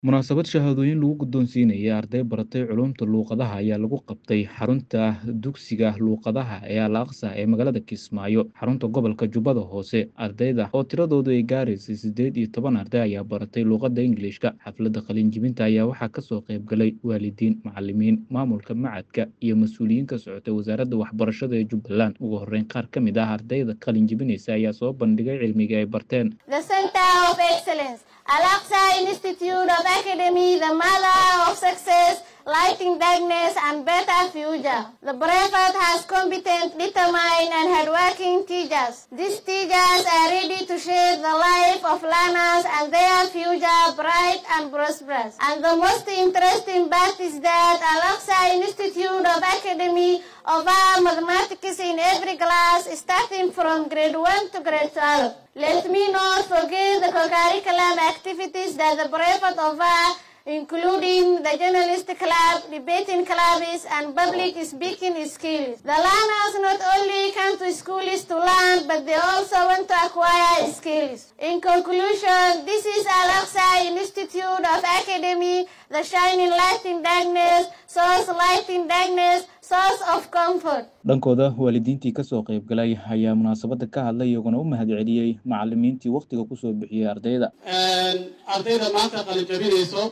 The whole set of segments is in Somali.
Munaasabad shahaadooyin lagu guddoonsiinayay arday baratay culuumta luqadaha ayaa lagu qabtay xarunta dugsiga luqadaha ee Al Aqsa ee magaalada Kismaayo, xarunta gobolka Jubbada Hoose. Ardayda oo tiradoodu ay gaaraysay siddeed iyo toban arday ayaa baratay luqadda Ingiliishka. Xafladda qalin-jebinta ayaa waxaa ka soo qayb galay waalidiin, macallimiin, maamulka machadka, iyo mas'uuliyiin ka socotay wasaaradda waxbarashada ee Jubbaland. Ugu horreyn, qaar ka mid ah ardayda qalin-jebinaysa ayaa soo bandhigay cilmiga ay barteen. The Center of Excellence, Al-Aqsa Institute of Academy, the mother of success, lighting darkness and better future. The Brevard has competent, determined and hardworking teachers. These teachers are ready to shape the life of learners and their future bright and prosperous. And the most interesting part is that Al-Aqsa Institute of Academy offer mathematics in every class starting from grade 1 to grade 12. Let me not forget the co-curriculum activities that the Brevard offer including the journalist club, debating clubs, and public speaking skills. The learners not only come to schools to learn, but they also want to acquire skills. In conclusion, this is Al-Aqsa Institute of Academy, the shining light in darkness, source light in darkness, source of comfort. dhankooda waalidiintii ka soo qayb galay ayaa munaasabadda ka hadlay iyaguna u mahadceliyey macallimiintii wakhtiga ku soo bixiyey ardayda ardayda maanta qalinjabinayso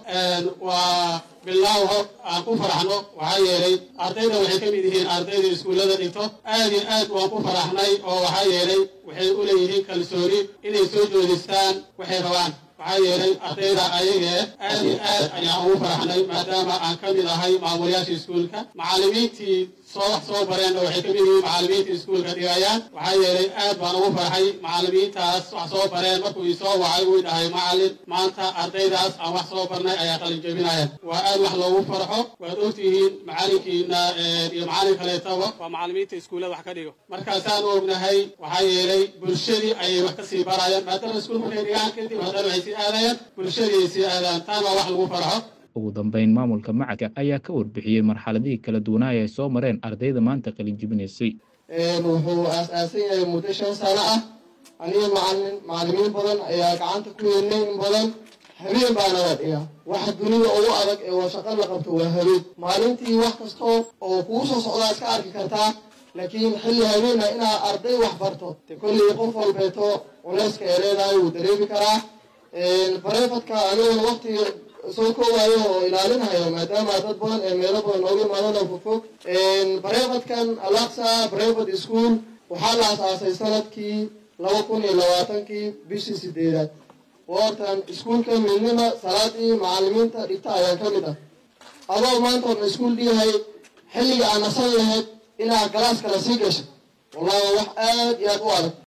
waa bilaaw hor aan ku faraxno waxaa yeelay ardayda waxay ka mid yihiin ardayda iskuullada dhigto aad iyo aad waan ku faraxnay oo waxaa yeelay waxay u leeyihiin kalsooni inay soo joodistaan waxay rabaan waxaa yeelay ardayda ayagee aad iyo aad ayaan ugu faraxnay maadaama aan ka mid ahay maamulayaasha iskuulka macallimiintii soo wax soo bareenna waxay ka mid yihiin macallimiinta iskuulka dhigayaan waxaa yeelay aad baan ugu farxay macallimiintaas wax soo bareen markuu isoo wacay uu dhahay macallin maanta ardaydaas aan wax soo barnay ayaa qalin jebinayaan waa aad wax loogu farxo waad ogtihiin macallinkiina iyo macallin kaleetaba waa macallimiinta iskuullada wax ka dhigo markaasaan ognahay waxaa yeelay bulshadii ayay wax ka sii barayaan maadaama iskuul markay dhigaan kadib haddana waxay sii aadayaan bulshadii ay sii aadaan taan waa wax lagu farxo ugu dambeyn maamulka machadka ayaa ka warbixiyey marxaladihii kala duwanaa ay soo mareen ardayda maanta qalin-jebinaysay wuxuu aas-aasan yahay muddo shan sano ah aniga macalin macallimiin badan ayaa gacanta ku yeelnay in badan habeen baa naga dhiga waxa dunida ugu adag ee waa shaqo la qabto waa habeen maalintii wax kastoo oo kugu soo socdaa iska arki kartaa laakiin xilli habeena inaad arday wax barto de kolley qof walbeeto culeyska ee leedahay wuu dareemi karaa bareefadka aniguna waqtiga soo koowayo oo ilaalinayo maadaama dad badan ee meelo badan nooga imaadana fogfog bareefadkan alaqsa bareefad school waxaa la asaasay sanadkii laba kun iyo labaatankii bishii sideedaad woortan iskuulka midnima salaadii macallimiinta dhigta ayaan ka mid ah adoo maanta orna iskuul dhigahay xilliga aan nasan lahayd inaad galaas kala sii gashay wallahi wax aad iyo aad u adag